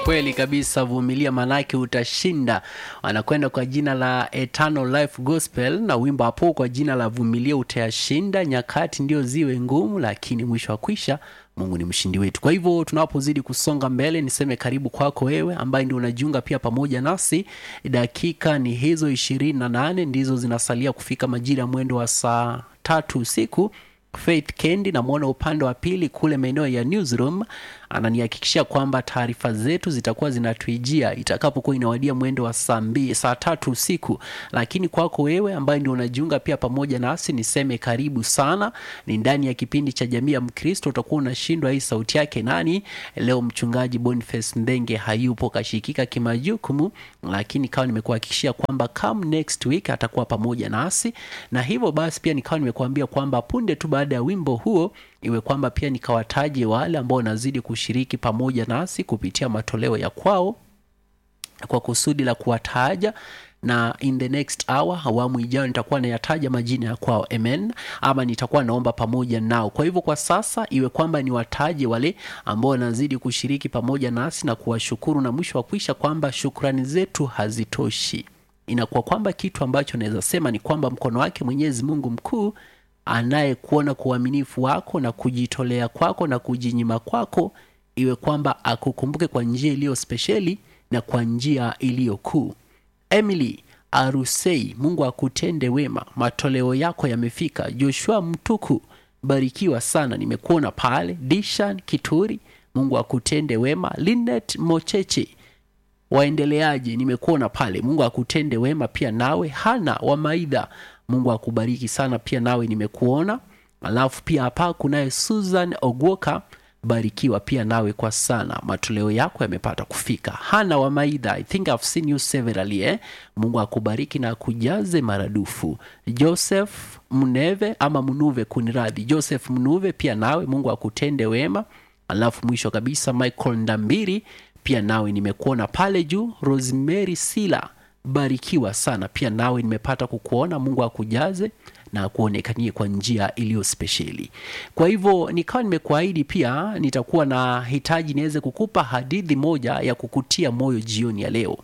kweli kabisa vumilia manake utashinda wanakwenda kwa jina la eternal life gospel na wimbo hapo kwa jina la vumilia utayashinda nyakati ndio ziwe ngumu lakini mwisho wa kwisha mungu ni mshindi wetu kwa hivyo tunapozidi kusonga mbele niseme karibu kwako wewe ambaye ndio unajiunga pia pamoja nasi dakika ni hizo ishirini na nane ndizo zinasalia kufika majira ya mwendo wa saa tatu usiku faith kendi namwona upande wa pili kule maeneo ya newsroom ananihakikishia kwamba taarifa zetu zitakuwa zinatuijia itakapokuwa inawadia mwendo wa saa mbi, saa tatu usiku lakini kwako wewe ambaye ndio unajiunga pia pamoja nasi niseme karibu sana ni ndani ya kipindi cha jamii ya mkristo utakuwa unashindwa hii sauti yake nani leo mchungaji boniface ndenge hayupo kashikika kimajukumu lakini kawa nimekuhakikishia kwamba come next week atakuwa pamoja nasi na hivyo basi pia nikawa nimekuambia kwamba punde tu baada ya wimbo huo iwe kwamba pia nikawataje wale ambao wanazidi kushiriki pamoja nasi kupitia matoleo ya kwao kwa kusudi la kuwataja na in the next hour awamu ijayo nitakuwa nayataja majina ya kwao amen ama nitakuwa naomba pamoja nao kwa hivyo kwa sasa iwe kwamba niwataje wale ambao wanazidi kushiriki pamoja nasi na kuwashukuru na mwisho wa kuisha kwamba shukrani zetu hazitoshi inakuwa kwamba kitu ambacho naweza sema ni kwamba mkono wake mwenyezi mungu mkuu anayekuona kwa uaminifu wako na kujitolea kwako na kujinyima kwako iwe kwamba akukumbuke kwa njia iliyo spesheli na kwa njia iliyo kuu emily arusei mungu akutende wema matoleo yako yamefika joshua mtuku barikiwa sana nimekuona pale dishan kituri mungu akutende wema linet mocheche waendeleaje nimekuona pale mungu akutende wema pia nawe hana wa maidha mungu akubariki sana pia nawe nimekuona alafu pia hapa kunaye susan ogwoka barikiwa pia nawe kwa sana matoleo yako yamepata kufika hana wa maidha i think I've seen you severally eh? mungu akubariki na akujaze maradufu joseph mneve ama mnuve kuniradhi joseph mnuve pia nawe mungu akutende wema alafu mwisho kabisa michael ndambiri pia nawe nimekuona pale juu rosemary sila barikiwa sana pia nawe nimepata kukuona mungu akujaze na akuonekanie kwa njia iliyo spesheli kwa hivyo nikawa nimekuahidi pia nitakuwa na hitaji niweze kukupa hadithi moja ya kukutia moyo jioni ya leo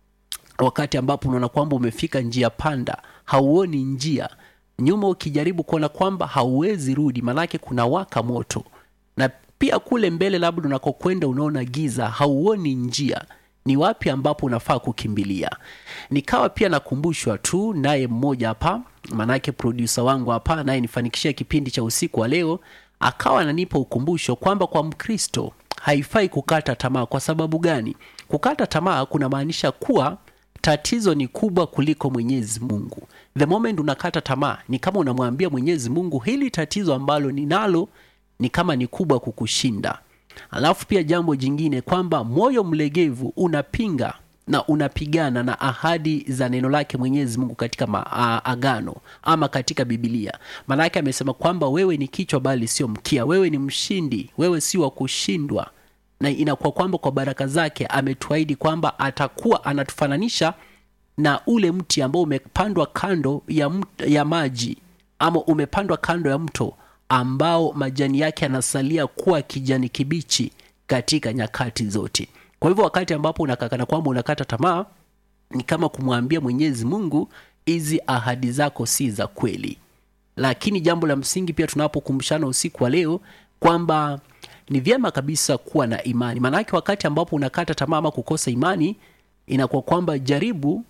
wakati ambapo unaona kwamba umefika njia panda hauoni njia nyuma ukijaribu kuona kwamba hauwezi rudi manake kuna waka moto na pia kule mbele labda unakokwenda unaona giza hauoni njia ni wapi ambapo unafaa kukimbilia nikawa pia nakumbushwa tu naye mmoja hapa manake produsa wangu hapa anayenifanikishia kipindi cha usiku wa leo akawa ananipa ukumbusho kwamba kwa mkristo haifai kukata tamaa kwa sababu gani kukata tamaa kunamaanisha kuwa tatizo ni kubwa kuliko mwenyezi mungu the moment unakata tamaa ni kama unamwambia mwenyezi mungu hili tatizo ambalo ninalo ni kama ni kubwa kukushinda alafu pia jambo jingine kwamba moyo mlegevu unapinga na unapigana na ahadi za neno lake mwenyezi mungu katika maagano ama katika bibilia maanake amesema kwamba wewe ni kichwa bali sio mkia wewe ni mshindi wewe si wa kushindwa na inakuwa kwamba kwa baraka zake ametuahidi kwamba atakuwa anatufananisha na ule mti ambao umepandwa kando ya, mt, ya maji ama umepandwa kando ya mto ambao majani yake yanasalia kuwa kijani kibichi katika nyakati zote kwa hivyo wakati ambapo unakakana kwamba unakata tamaa ni kama kumwambia mwenyezi mungu hizi ahadi zako si za kweli lakini jambo la msingi pia tunapokumbushana usiku wa leo kwamba ni vyema kabisa kuwa na imani maanake wakati ambapo unakata tamaa ama kukosa imani inakuwa kwamba jaribu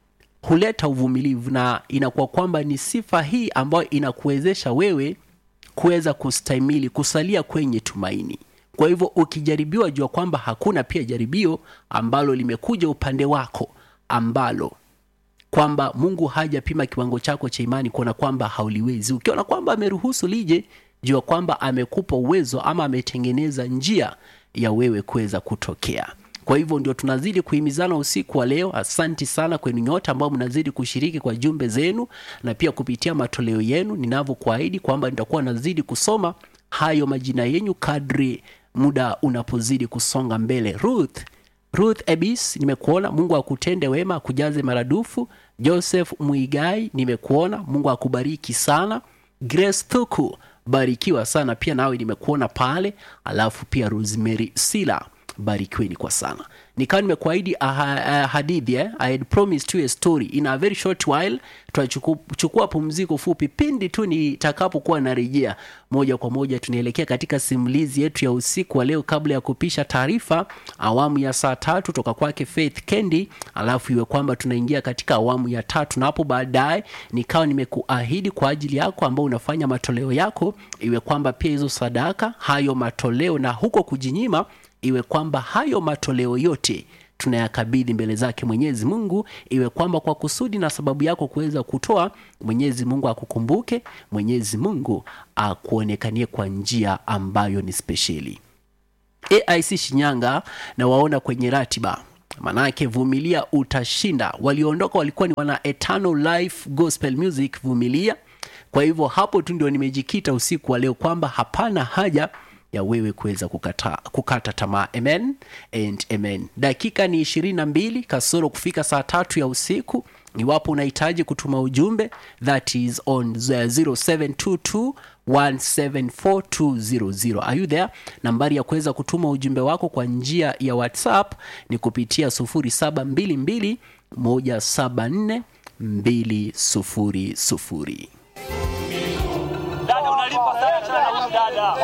huleta uvumilivu na inakuwa kwamba ni sifa hii ambayo inakuwezesha wewe kuweza kustahimili kusalia kwenye tumaini kwa hivyo ukijaribiwa jua kwamba hakuna pia jaribio ambalo limekuja upande wako ambalo kwamba mungu hajapima kiwango chako cha imani kuona kwamba hauliwezi ukiona kwamba ameruhusu lije jua kwamba amekupa uwezo ama ametengeneza njia ya wewe kuweza kutokea kwa hivyo ndio tunazidi kuhimizana usiku wa leo asanti sana kwenu nyote ambao mnazidi kushiriki kwa jumbe zenu na pia kupitia matoleo yenu ninavyokuahidi kwamba nitakuwa nazidi kusoma hayo majina yenyu kadri muda unapozidi kusonga mbele ruth ruth ebis nimekuona mungu akutende wema akujaze maradufu joseph mwigai nimekuona mungu akubariki sana grace thuku barikiwa sana pia nawe nimekuona pale alafu pia rosemary sila barikiweni kwa sana nikawa nimekuahidi aha- uh, hadithi eh? I had promised you a story in a very short while tutachukua pumziko fupi pindi tu nitakapokuwa narejea moja kwa moja tunaelekea katika simulizi yetu ya usiku wa leo kabla ya kupisha taarifa awamu ya saa tatu toka kwake faith kendi alafu iwe kwamba tunaingia katika awamu ya tatu na hapo baadaye nikawa nimekuahidi kwa ajili yako ambao unafanya matoleo yako iwe kwamba pia hizo sadaka hayo matoleo na huko kujinyima iwe kwamba hayo matoleo yote tunayakabidhi mbele zake mwenyezi mungu iwe kwamba kwa kusudi na sababu yako kuweza kutoa mwenyezi mungu akukumbuke mwenyezi mungu akuonekanie kwa njia ambayo ni spesheli aic shinyanga na waona kwenye ratiba manake vumilia utashinda walioondoka walikuwa ni wana eternal life gospel music vumilia kwa hivyo hapo tu ndio nimejikita usiku wa leo kwamba hapana haja ya wewe kuweza kukata, kukata tamaa amen and amen dakika ni ishirini na mbili kasoro kufika saa tatu ya usiku iwapo unahitaji kutuma ujumbe that is on 0722 174200 are you there nambari ya kuweza kutuma ujumbe wako kwa njia ya whatsapp ni kupitia 0722 174 200 Dada unalipa sana sana huyu dada.